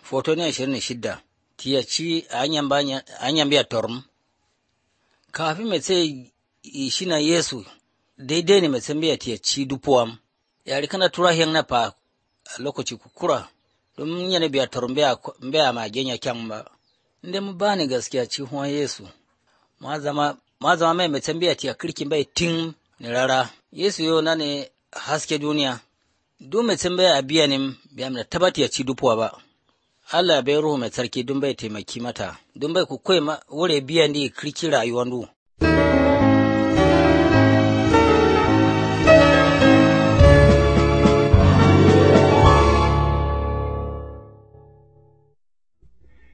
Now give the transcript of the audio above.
Foto ne ashirin da shidda, tiyaci anyan biya torm. Kafin mai sai shi na Yesu, daidai ne mai san biya tiyaci dupuwam. Yari kana tura hiyang na pa lokaci kukura, don yana biya torm biya ma genya kyan ba. Inda mu ba ni gaskiya ci huwa Yesu. Ma zama mai mai san biya tiya kirkin bai tin ni rara. Yesu yau na ne haske duniya. Duk mai san biya biya ne biya mana taba tiyaci dupuwa ba. Allah bai ruhu mai tsarki don bai taimaki mata, don bai ku koyi wure biyan da kirki rayuwan du.